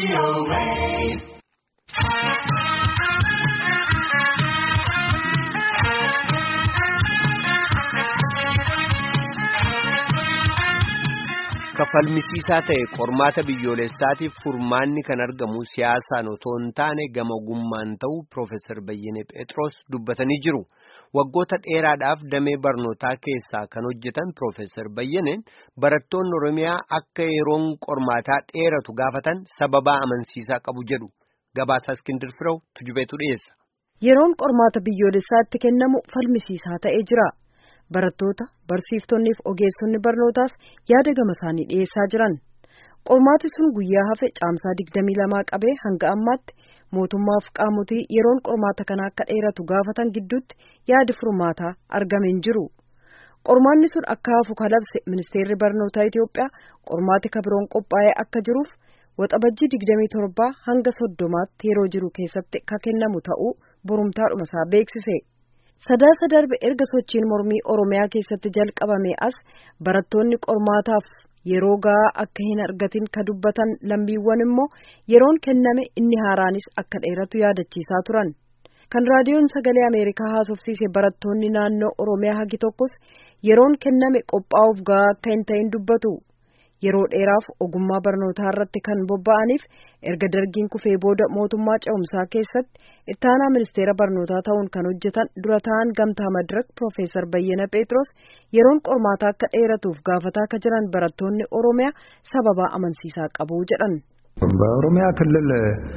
Kafalmisiisaa ta'e qormaata biyyoolessaatiif furmaanni kan argamu siyaasaan otoo hin taane gama ogummaan ta'uu Piroofeesar Bayyenee Pheexroos dubbatanii jiru. Waggoota dheeraadhaaf damee barnootaa keessaa kan hojjetan Piroofeesar Bayyeneen barattoonni Oromiyaa akka yeroon qormaataa dheeratu gaafatan sababaa amansiisaa qabu jedhu. Gabaasaa Iskindir Firew tujubeetu dhiyeessa. Yeroon qormaata biyyoolessaatti kennamu falmisiisaa ta'ee jira. Barattoota, barsiiftonnii fi ogeessonni barnootaas yaada gama isaanii dhiyeessaa jiran. Qormaati sun guyyaa hafe caamsaa digdamii lamaa qabee hanga ammaatti mootummaa fi qaamotii yeroon qormaata kana akka dheeratu gaafatan gidduutti yaadi furmaataa argame hin jiru. Qormaanni sun akka hafu kalabse ministeerri barnootaa Itoophiyaa qormaati kabiroon qophaa'ee akka jiruuf waxabajjii digdamii torbaa hanga soddomaatti yeroo jiru keessatti ka kennamu ta'uu borumtaadhuma isaa beeksise. Sadaasa darbe erga sochiin mormii Oromiyaa keessatti jalqabame as barattoonni qormaataaf yeroo gahaa akka hin argatin ka dubbatan lammiiwwan immoo yeroon kenname inni haaraanis akka dheeratu yaadachiisaa turan. Kan raadiyoon sagalee Ameerikaa haasofsiise barattoonni naannoo Oromiyaa hagi tokkos yeroon kenname qophaa'uuf gahaa akka hin ta'in dubbatu. Yeroo dheeraaf ogummaa barnootaa irratti kan bobba'aniif erga dargiin kufee booda mootummaa ce'umsaa keessatti ittaanaa ministeera barnootaa ta'uun kan hojjetan dura ta'an gamtaa madirak Piroofeesar Bayyana Pheexroos yeroon qormaataa akka dheeratuuf gaafataa akka jiran barattoonni Oromiyaa sababaa amansiisaa qabu jedhan. በኦሮሚያ ክልል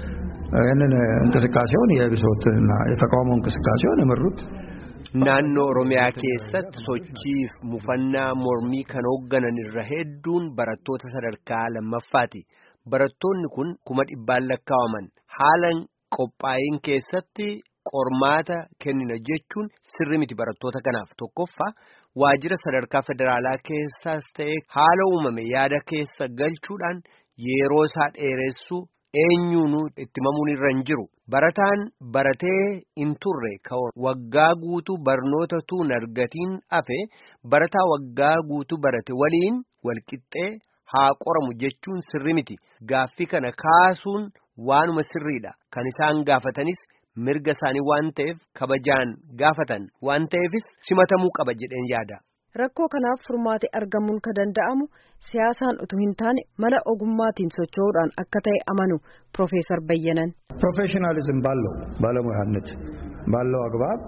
ይህንን እንቅስቃሴውን የብሶትና የተቃውሞ እንቅስቃሴውን የመሩት Naannoo Oromiyaa keessatti sochiif mufannaa mormii kan hoogganan irra hedduun barattoota sadarkaa lammaffaati. Barattoonni kun kuma dhibbaan lakkaa'aman haala qophaa'iin keessatti qormaata kennina jechuun sirri miti barattoota kanaaf tokkoffaa waajjira sadarkaa federaalaa keessaas ta'e haala uumame yaada keessa galchuudhaan yeroo isaa dheeressuu eenyuunuu itti mamuun irra hin jiru. Barataan baratee hin turre waggaa guutuu barnoota tuun argatiin hafe barataa waggaa guutuu barate waliin walqixxee haa qoramu jechuun sirri miti. Gaaffii kana kaasuun waanuma sirriidha. Kan isaan gaafatanis mirga isaanii waan ta'eef kabajaan gaafatan waan ta'eefis simatamuu qaba jedheen yaada. Rakkoo kanaaf furmaate argamuun ka danda'amu siyaasaan utuu hin taane mala ogummaatiin socho'uudhaan akka ta'e amanu Piroofeesar Bayyanan. ፕሮፌሽናሊዝም ባለው ባለሙያነት ባለው አግባብ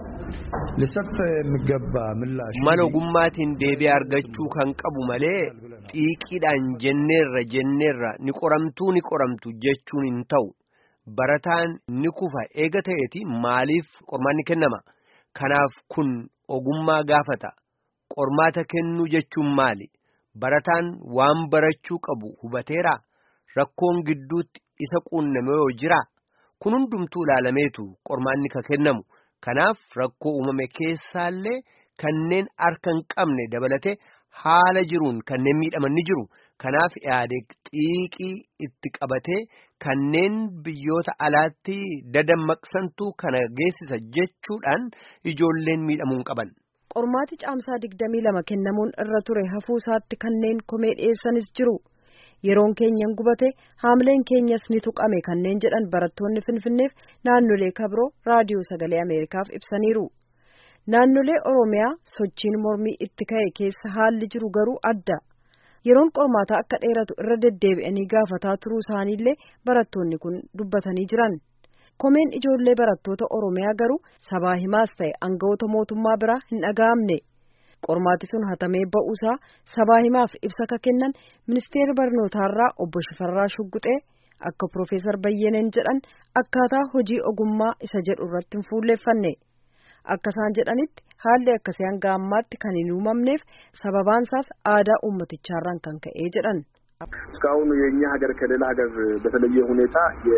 ሊሰጥ የሚገባ ምላሽ Mala ogummaatiin deebii argachuu kan qabu malee xiiqiidhaan jenneerra jenneerra ni qoramtuu ni qoramtu jechuun hin ta'u. Barataan ni kufa eega ta'eeti maaliif qormaanni kennama? Kanaaf kun ogummaa gaafata. Qormaata kennuu jechuun maali? Barataan waan barachuu qabu hubateeraa? Rakkoon gidduutti isa quunname yoo jiraa? Kun hundumtuu ilaalameetu qormaanni ka kennamu. Kanaaf rakkoo uumame keessaallee kanneen harka hin qabne dabalatee haala jiruun kanneen miidhaman ni jiru. Kanaaf yaade xiiqii itti qabatee kanneen biyyoota alaatti dadammaqsantuu kana geessisa jechuudhaan ijoolleen miidhamuu hin qaban. Qormaati caamsaa digdamii lama kennamuun irra ture hafuu isaatti kanneen komee dhiyeessanis jiru. Yeroon keenyan gubate haamleen keenyas ni tuqame kanneen jedhan barattoonni Finfinneef naannolee kabiroo raadiyoo sagalee Ameerikaaf ibsaniiru. Naannolee Oromiyaa sochiin mormii itti ka'e keessa haalli jiru garuu adda. Yeroon qormaataa akka dheeratu irra deddeebi'anii gaafataa turuu isaaniillee barattoonni kun dubbatanii jiran. Komeen ijoollee barattoota Oromiyaa garuu sabaa himaas ta'e aangawoota mootummaa biraa hin dhaga'amne. Qormaati sun hatamee ba'uusaa sabaa himaaf ibsa ka kennan ministeerri barnootaarraa obbo Shifarraa Shugguxee akka Piroofeesar Bayyeneen jedhan akkaataa hojii ogummaa isa jedhu irratti hin fuulleeffanne. Akka isaan jedhanitti haalli akkasii hanga ammaatti kan hin uumamneef sababaansaas aadaa ummatichaarraan kan ka'ee jedhan. እስካሁን የእኛ ሀገር ከሌላ ሀገር በተለየ ሁኔታ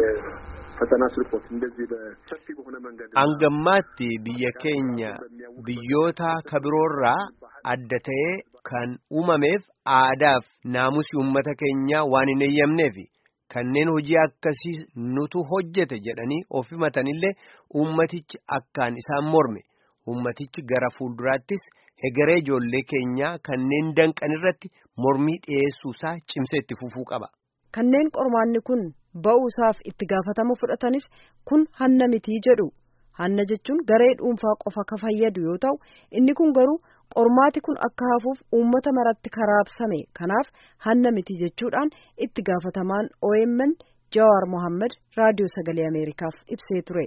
የፈተና ስርቆት እንደዚህ በሰፊ በሆነ መንገድ Hangammaatti biyya keenya biyyoota kabiroorraa adda ta'ee kan uumameef aadaaf naamusi uummata keenyaa waan hin eeyyamneefi kanneen hojii akkasii nutu hojjete jedhanii of himatanillee uummatichi akkaan isaan morme uummatichi gara fuulduraattis hegeree ijoollee keenyaa kanneen danqan irratti mormii dhiyeessuusaa cimsee itti fufuu qaba. kanneen qormaanni kun ba'uusaaf itti gaafatama fudhatanis kun hanna mitii jedhu hanna jechuun garee dhuunfaa qofa ka fayyadu yoo ta'u inni kun garuu qormaati kun akka hafuuf uummata maratti karaabsame kanaaf hanna miti jechuudhaan itti gaafatamaan OMN Jawaar Mohaammed raadiyoo sagalee Ameerikaaf ibsee ture.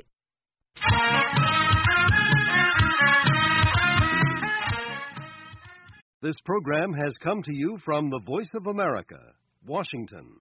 This program has come to you from the Voice of America, Washington.